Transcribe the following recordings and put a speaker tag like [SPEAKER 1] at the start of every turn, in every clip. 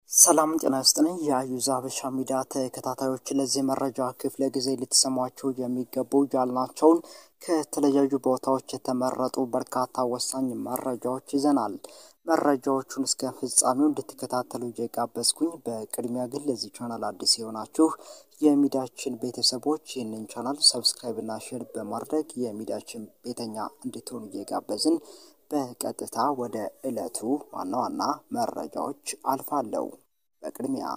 [SPEAKER 1] ሰላም ጤና ይስጥልኝ የአዩዝ ሀበሻ ሚዲያ ተከታታዮች ለዚህ መረጃ ክፍለ ጊዜ ልትሰሟቸው የሚገቡ ያልናቸውን ከተለያዩ ቦታዎች የተመረጡ በርካታ ወሳኝ መረጃዎች ይዘናል። መረጃዎቹን እስከ ፍጻሜው እንድትከታተሉ እየጋበዝኩኝ፣ በቅድሚያ ግን ለዚህ ቻናል አዲስ የሆናችሁ የሚዲያችን ቤተሰቦች ይህንን ቻናል ሰብስክራይብ እና ሼር በማድረግ የሚዲያችን ቤተኛ እንድትሆኑ እየጋበዝን በቀጥታ ወደ ዕለቱ ዋና ዋና መረጃዎች አልፋለሁ። በቅድሚያ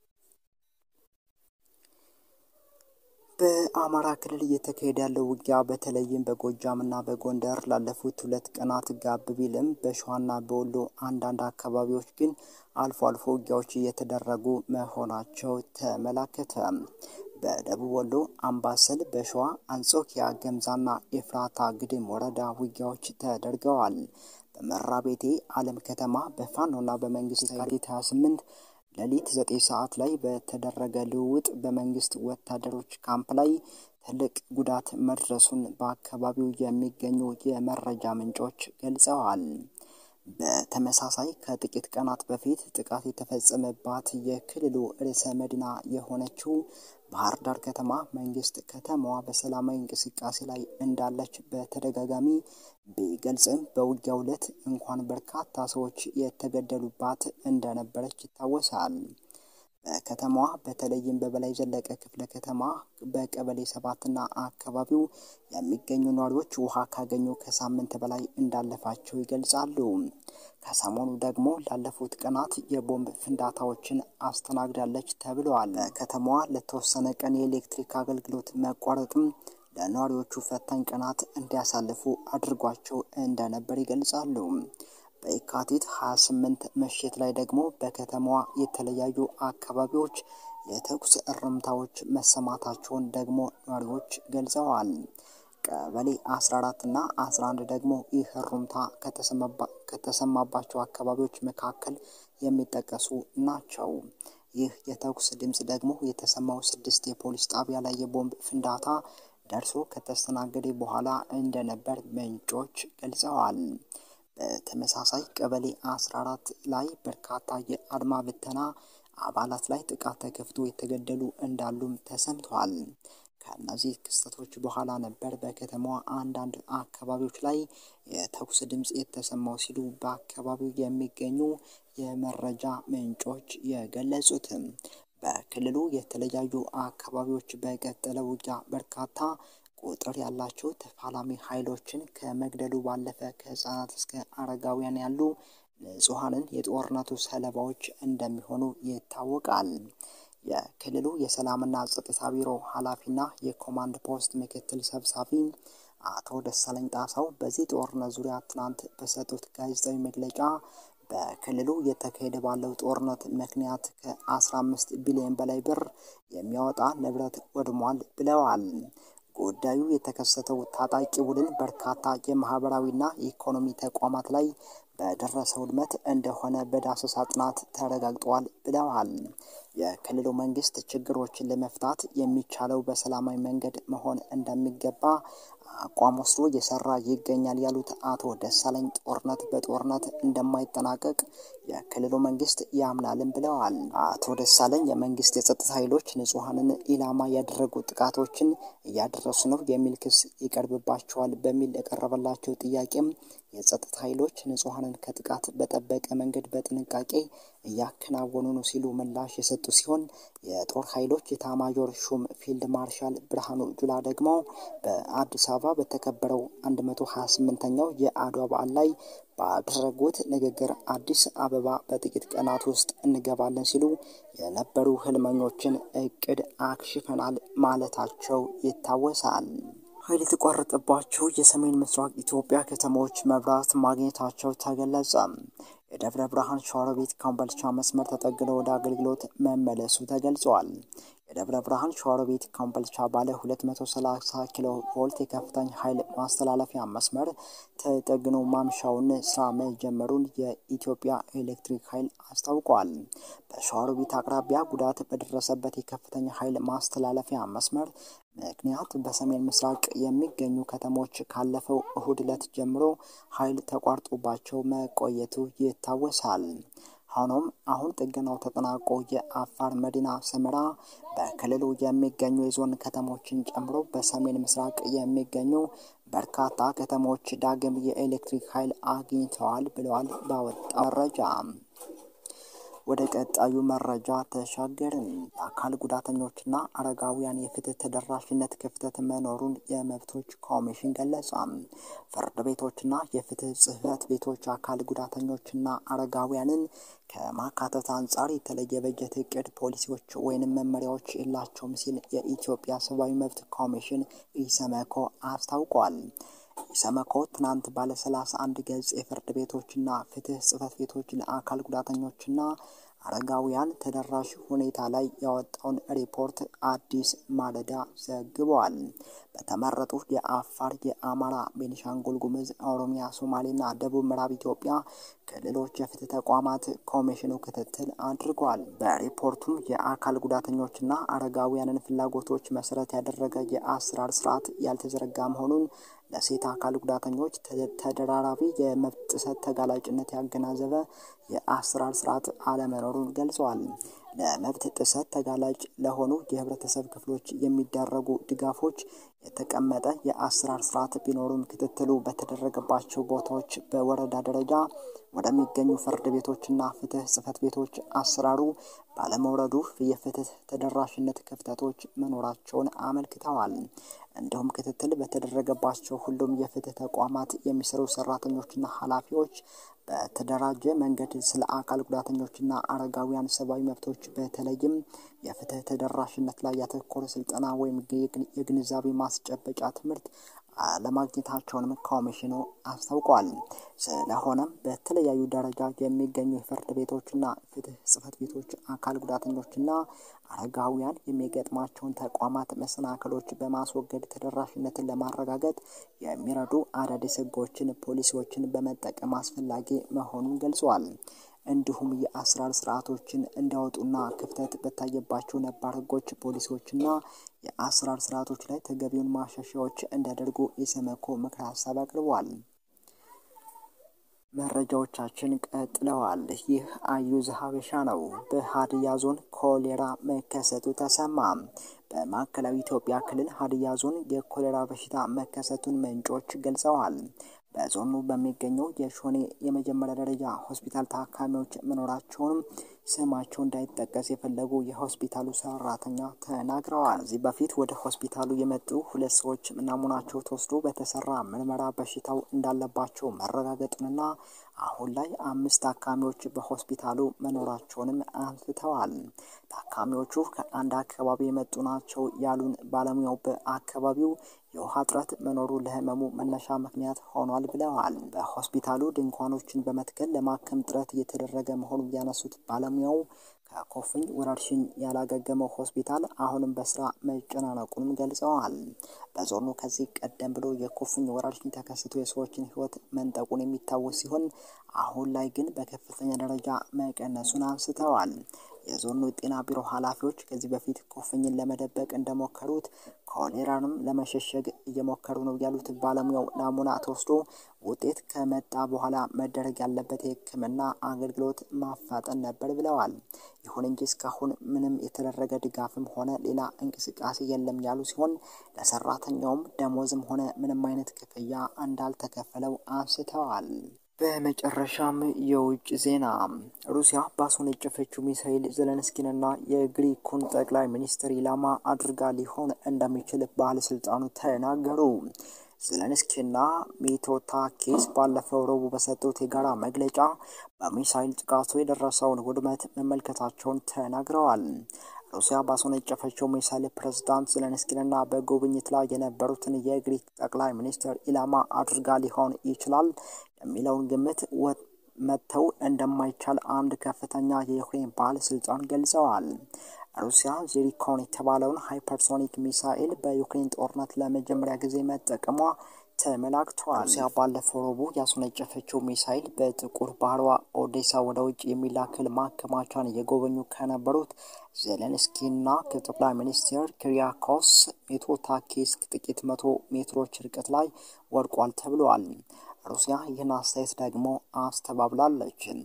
[SPEAKER 1] በአማራ ክልል እየተካሄደ ያለው ውጊያ በተለይም በጎጃም እና በጎንደር ላለፉት ሁለት ቀናት ጋብ ቢልም በሸዋና በወሎ አንዳንድ አካባቢዎች ግን አልፎ አልፎ ውጊያዎች እየተደረጉ መሆናቸው ተመላከተ። በደቡብ ወሎ አምባሰል፣ በሸዋ አንጾኪያ፣ ገምዛና ኤፍራታ ግድም ወረዳ ውጊያዎች ተደርገዋል። በመራቤቴ አለም ከተማ በፋኖና በመንግስት የካቲት 28 ሌሊት 9 ሰዓት ላይ በተደረገ ልውውጥ በመንግስት ወታደሮች ካምፕ ላይ ትልቅ ጉዳት መድረሱን በአካባቢው የሚገኙ የመረጃ ምንጮች ገልጸዋል። በተመሳሳይ ከጥቂት ቀናት በፊት ጥቃት የተፈጸመባት የክልሉ ርዕሰ መዲና የሆነችው ባህር ዳር ከተማ መንግስት ከተማዋ በሰላማዊ እንቅስቃሴ ላይ እንዳለች በተደጋጋሚ ቢገልጽም በውጊያው ዕለት እንኳን በርካታ ሰዎች የተገደሉባት እንደነበረች ይታወሳል። በከተማዋ በተለይም በበላይ ዘለቀ ክፍለ ከተማ በቀበሌ ሰባትና አካባቢው የሚገኙ ነዋሪዎች ውሃ ካገኙ ከሳምንት በላይ እንዳለፋቸው ይገልጻሉ። ከሰሞኑ ደግሞ ላለፉት ቀናት የቦምብ ፍንዳታዎችን አስተናግዳለች ተብለዋል። ከተማዋ ለተወሰነ ቀን የኤሌክትሪክ አገልግሎት መቋረጥም ለነዋሪዎቹ ፈታኝ ቀናት እንዲያሳልፉ አድርጓቸው እንደነበር ይገልጻሉ። በየካቲት 28 ምሽት ላይ ደግሞ በከተማዋ የተለያዩ አካባቢዎች የተኩስ እርምታዎች መሰማታቸውን ደግሞ ነዋሪዎች ገልጸዋል። ቀበሌ 14 እና 11 ደግሞ ይህ እሩምታ ከተሰማባቸው አካባቢዎች መካከል የሚጠቀሱ ናቸው። ይህ የተኩስ ድምፅ ደግሞ የተሰማው ስድስት የፖሊስ ጣቢያ ላይ የቦምብ ፍንዳታ ደርሶ ከተስተናገደ በኋላ እንደነበር ምንጮች ገልጸዋል። በተመሳሳይ ቀበሌ 14 ላይ በርካታ የአድማ ብተና አባላት ላይ ጥቃት ተከፍቶ የተገደሉ እንዳሉም ተሰምተዋል። ከእነዚህ ክስተቶች በኋላ ነበር በከተማዋ አንዳንድ አካባቢዎች ላይ የተኩስ ድምፅ የተሰማው ሲሉ በአካባቢው የሚገኙ የመረጃ ምንጮች የገለጹትም። በክልሉ የተለያዩ አካባቢዎች በቀጠለ ውጊያ በርካታ ቁጥር ያላቸው ተፋላሚ ኃይሎችን ከመግደሉ ባለፈ ከህፃናት እስከ አረጋውያን ያሉ ንጹሐንን የጦርነቱ ሰለባዎች እንደሚሆኑ ይታወቃል። የክልሉ የሰላምና ጸጥታ ቢሮ ኃላፊና የኮማንድ ፖስት ምክትል ሰብሳቢ አቶ ደሳለኝ ጣሰው በዚህ ጦርነት ዙሪያ ትናንት በሰጡት ጋዜጣዊ መግለጫ በክልሉ እየተካሄደ ባለው ጦርነት ምክንያት ከ15 ቢሊዮን በላይ ብር የሚያወጣ ንብረት ወድሟል ብለዋል። ጉዳዩ የተከሰተው ታጣቂ ቡድን በርካታ የማህበራዊና የኢኮኖሚ ተቋማት ላይ በደረሰው ውድመት እንደሆነ በዳሰሳ ጥናት ተረጋግጧል ብለዋል። የክልሉ መንግስት ችግሮችን ለመፍታት የሚቻለው በሰላማዊ መንገድ መሆን እንደሚገባ አቋም ወስዶ እየሰራ ይገኛል ያሉት አቶ ደሳለኝ ጦርነት በጦርነት እንደማይጠናቀቅ የክልሉ መንግስት ያምናልን ብለዋል። አቶ ደሳለኝ የመንግስት የጸጥታ ኃይሎች ንጹሐንን ኢላማ ያደረጉ ጥቃቶችን እያደረሱ ነው የሚል ክስ ይቀርብባቸዋል በሚል የቀረበላቸው ጥያቄም የጸጥታ ኃይሎች ንጹሐንን ከጥቃት በጠበቀ መንገድ በጥንቃቄ እያከናወኑ ነው ሲሉ ምላሽ የሰጡ ሲሆን የጦር ኃይሎች ኤታማዦር ሹም ፊልድ ማርሻል ብርሃኑ ጁላ ደግሞ በአዲስ አበባ በተከበረው 128ኛው የአድዋ በዓል ላይ ባደረጉት ንግግር አዲስ አበባ በጥቂት ቀናት ውስጥ እንገባለን ሲሉ የነበሩ ህልመኞችን እቅድ አክሽፈናል ማለታቸው ይታወሳል። ኃይል የተቋረጠባቸው የሰሜን ምስራቅ ኢትዮጵያ ከተሞች መብራት ማግኘታቸው ተገለጸ። የደብረ ብርሃን ሸዋሮቢት ኮምቦልቻ መስመር ተጠግኖ ወደ አገልግሎት መመለሱ ተገልጿል። የደብረ ብርሃን ሸዋሮቢት ኮምቦልቻ ባለ 230 ኪሎ ቮልት የከፍተኛ ኃይል ማስተላለፊያ መስመር ተጠግኖ ማምሻውን ስራ መጀመሩን የኢትዮጵያ ኤሌክትሪክ ኃይል አስታውቋል። በሸዋሮቢት አቅራቢያ ጉዳት በደረሰበት የከፍተኛ ኃይል ማስተላለፊያ መስመር ምክንያት በሰሜን ምስራቅ የሚገኙ ከተሞች ካለፈው እሁድ ዕለት ጀምሮ ኃይል ተቋርጦባቸው መቆየቱ ይታወሳል። ሆኖም አሁን ጥገናው ተጠናቆ የአፋር መዲና ሰመራ በክልሉ የሚገኙ የዞን ከተሞችን ጨምሮ በሰሜን ምስራቅ የሚገኙ በርካታ ከተሞች ዳግም የኤሌክትሪክ ኃይል አግኝተዋል ብለዋል ባወጣው መረጃ። ወደ ቀጣዩ መረጃ ተሻገርን። የአካል ጉዳተኞችና አረጋውያን የፍትህ ተደራሽነት ክፍተት መኖሩን የመብቶች ኮሚሽን ገለጸ። ፍርድ ቤቶችና የፍትህ ጽህፈት ቤቶች አካል ጉዳተኞችና አረጋውያንን ከማካተት አንጻር የተለየ በጀት እቅድ፣ ፖሊሲዎች ወይንም መመሪያዎች የላቸውም ሲል የኢትዮጵያ ሰብአዊ መብት ኮሚሽን ኢሰመኮ አስታውቋል። ኢሰመኮ ትናንት ባለ ሰላሳ አንድ ገጽ የፍርድ ቤቶችና ፍትህ ጽህፈት ቤቶች ለአካል ጉዳተኞችና አረጋውያን ተደራሽ ሁኔታ ላይ ያወጣውን ሪፖርት አዲስ ማለዳ ዘግበዋል። በተመረጡ የአፋር፣ የአማራ፣ ቤኒሻንጉል ጉምዝ፣ ኦሮሚያ፣ ሶማሌና ደቡብ ምዕራብ ኢትዮጵያ ክልሎች የፍትህ ተቋማት ኮሚሽኑ ክትትል አድርጓል። በሪፖርቱም የአካል ጉዳተኞችና አረጋውያንን ፍላጎቶች መሰረት ያደረገ የአሰራር ስርዓት ያልተዘረጋ መሆኑን ለሴት አካል ጉዳተኞች ተደራራቢ የመብት ጥሰት ተጋላጭነት ያገናዘበ የአሰራር ስርዓት አለመኖሩን ገልጸዋል። ለመብት ጥሰት ተጋላጭ ለሆኑ የህብረተሰብ ክፍሎች የሚደረጉ ድጋፎች የተቀመጠ የአሰራር ስርዓት ቢኖሩም ክትትሉ በተደረገባቸው ቦታዎች በወረዳ ደረጃ ወደሚገኙ ፍርድ ቤቶችና ፍትህ ጽህፈት ቤቶች አሰራሩ ባለመውረዱ የፍትህ ተደራሽነት ክፍተቶች መኖራቸውን አመልክተዋል። እንዲሁም ክትትል በተደረገባቸው ሁሉም የፍትህ ተቋማት የሚሰሩ ሰራተኞችና ኃላፊዎች በተደራጀ መንገድ ስለ አካል ጉዳተኞችና አረጋውያን ሰብአዊ መብቶች በተለይም የፍትህ ተደራሽነት ላይ ያተኮረ ስልጠና ወይም የግንዛቤ ማስጨበጫ ትምህርት አለማግኘታቸውንም ኮሚሽኑ አስታውቋል። ስለሆነም በተለያዩ ደረጃ የሚገኙ የፍርድ ቤቶችና ፍትህ ጽህፈት ቤቶች አካል ጉዳተኞችና አረጋውያን የሚገጥማቸውን ተቋማት መሰናክሎች በማስወገድ ተደራሽነትን ለማረጋገጥ የሚረዱ አዳዲስ ህጎችን፣ ፖሊሲዎችን በመጠቀም አስፈላጊ መሆኑን ገልጸዋል። እንዲሁም የአሰራር ስርዓቶችን እንዲያወጡና ክፍተት በታየባቸው ነባር ህጎች፣ ፖሊሲዎችና የአሰራር ስርዓቶች ላይ ተገቢውን ማሻሻያዎች እንዲያደርጉ ኢሰመኮ ምክረ ሀሳብ አቅርበዋል። መረጃዎቻችን ቀጥለዋል። ይህ አዩዝ ሀበሻ ነው። በሀዲያ ዞን ኮሌራ መከሰቱ ተሰማ። በማዕከላዊ ኢትዮጵያ ክልል ሀዲያ ዞን የኮሌራ በሽታ መከሰቱን ምንጮች ገልጸዋል። በዞኑ በሚገኘው የሾኔ የመጀመሪያ ደረጃ ሆስፒታል ታካሚዎች መኖራቸውንም ስማቸው እንዳይጠቀስ የፈለጉ የሆስፒታሉ ሰራተኛ ተናግረዋል። ከዚህ በፊት ወደ ሆስፒታሉ የመጡ ሁለት ሰዎች ናሙናቸው ተወስዶ በተሰራ ምርመራ በሽታው እንዳለባቸው መረጋገጡንና አሁን ላይ አምስት ታካሚዎች በሆስፒታሉ መኖራቸውንም አንስተዋል። ታካሚዎቹ ከአንድ አካባቢ የመጡ ናቸው ያሉን ባለሙያው በአካባቢው የውሃ እጥረት መኖሩ ለህመሙ መነሻ ምክንያት ሆኗል ብለዋል። በሆስፒታሉ ድንኳኖችን በመትከል ለማከም ጥረት እየተደረገ መሆኑን ያነሱት ባለሙያው ከኮፍኝ ወረርሽኝ ያላገገመው ሆስፒታል አሁንም በስራ መጨናነቁንም ገልጸዋል። በዞኑ ከዚህ ቀደም ብሎ የኮፍኝ ወረርሽኝ ተከስቶ የሰዎችን ህይወት መንጠቁን የሚታወስ ሲሆን አሁን ላይ ግን በከፍተኛ ደረጃ መቀነሱን አንስተዋል። የዞኑ ጤና ቢሮ ኃላፊዎች ከዚህ በፊት ኮፍኝን ለመደበቅ እንደሞከሩት ኮሌራንም ለመሸሸግ እየሞከሩ ነው ያሉት ባለሙያው ናሙና ተወስዶ ውጤት ከመጣ በኋላ መደረግ ያለበት የሕክምና አገልግሎት ማፋጠን ነበር ብለዋል። ይሁን እንጂ እስካሁን ምንም የተደረገ ድጋፍም ሆነ ሌላ እንቅስቃሴ የለም ያሉ ሲሆን ለሰራተኛውም ደሞዝም ሆነ ምንም አይነት ክፍያ እንዳልተከፈለው አንስተዋል። በመጨረሻም የውጭ ዜና ሩሲያ ባስወነጨፈችው ሚሳኤል ዘለንስኪንና የግሪኩን ጠቅላይ ሚኒስትር ኢላማ አድርጋ ሊሆን እንደሚችል ባለስልጣኑ ተናገሩ። ዘለንስኪና ሚቶታኪስ ባለፈው ረቡዕ በሰጡት የጋራ መግለጫ በሚሳይል ጥቃቱ የደረሰውን ውድመት መመልከታቸውን ተናግረዋል። ሩሲያ ባስወነጨፈችው ሚሳይል ፕሬዝዳንት ዘለንስኪንና በጉብኝት ላይ የነበሩትን የግሪክ ጠቅላይ ሚኒስትር ኢላማ አድርጋ ሊሆን ይችላል የሚለውን ግምት መተው እንደማይቻል አንድ ከፍተኛ የዩክሬን ባለስልጣን ገልጸዋል። ሩሲያ ዚሪኮን የተባለውን ሃይፐርሶኒክ ሚሳኤል በዩክሬን ጦርነት ለመጀመሪያ ጊዜ መጠቀሟ ተመላክቷል። ሩሲያ ባለፈው ረቡዕ ያስወነጨፈችው ሚሳይል በጥቁር ባህሯ ኦዴሳ ወደ ውጭ የሚላክል ማከማቻን የጎበኙ ከነበሩት ዜሌንስኪና ከጠቅላይ ሚኒስትር ኪሪያኮስ ሚቶታኪስ ጥቂት መቶ ሜትሮች ርቀት ላይ ወድቋል ተብሏል። ሩሲያ ይህን አስተያየት ደግሞ አስተባብላለች።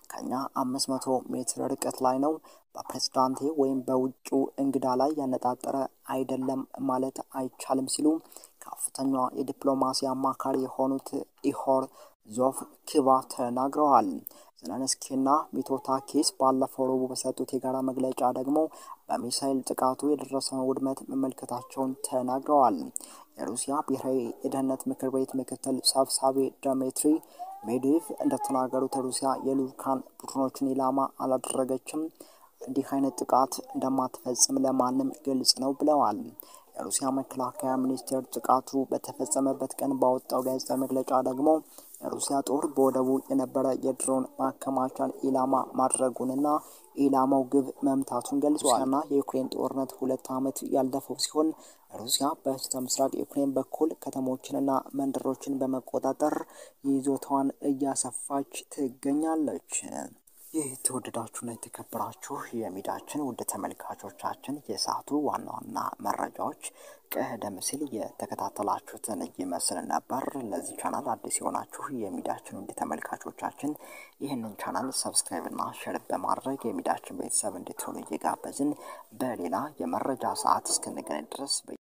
[SPEAKER 1] ከኛ አምስት መቶ ሜትር ርቀት ላይ ነው። በፕሬዝዳንቴ ወይም በውጩ እንግዳ ላይ ያነጣጠረ አይደለም ማለት አይቻልም ሲሉ ከፍተኛ የዲፕሎማሲ አማካሪ የሆኑት ኢሆር ዞፍ ኪቫ ተናግረዋል። ዘለንስኪና ሚቶታኪስ ባለፈው ረቡዕ በሰጡት የጋራ መግለጫ ደግሞ በሚሳይል ጥቃቱ የደረሰውን ውድመት መመልከታቸውን ተናግረዋል። የሩሲያ ብሔራዊ የደህንነት ምክር ቤት ምክትል ሰብሳቢ ዲሚትሪ ሜድቬቭ እንደተናገሩት ሩሲያ የልዑካን ቡድኖችን ኢላማ አላደረገችም፣ እንዲህ አይነት ጥቃት እንደማትፈጽም ለማንም ግልጽ ነው ብለዋል። የሩሲያ መከላከያ ሚኒስቴር ጥቃቱ በተፈጸመበት ቀን ባወጣው ጋዜጣዊ መግለጫ ደግሞ የሩሲያ ጦር በወደቡ የነበረ የድሮን ማከማቻን ኢላማ ማድረጉንና ኢላማው ግብ መምታቱን ገልጿል። ሩሲያና የዩክሬን ጦርነት ሁለት ዓመት ያለፈው ሲሆን ሩሲያ በስተ ምስራቅ ዩክሬን በኩል ከተሞችንና መንደሮችን በመቆጣጠር ይዞታዋን እያሰፋች ትገኛለች። ይህ የተወደዳችሁና የተከበራችሁ የሚዲያችን ውድ ተመልካቾቻችን የሰዓቱ ዋና ዋና መረጃዎች ቀደም ሲል የተከታተላችሁትን ይመስል ነበር። ለዚህ ቻናል አዲስ የሆናችሁ የሚዲያችን ውድ ተመልካቾቻችን ይህንን ቻናል ሰብስክራይብ እና ሼር በማድረግ የሚዲያችን ቤተሰብ እንድትሆኑ እየጋበዝን በሌላ የመረጃ ሰዓት እስክንገናኝ ድረስ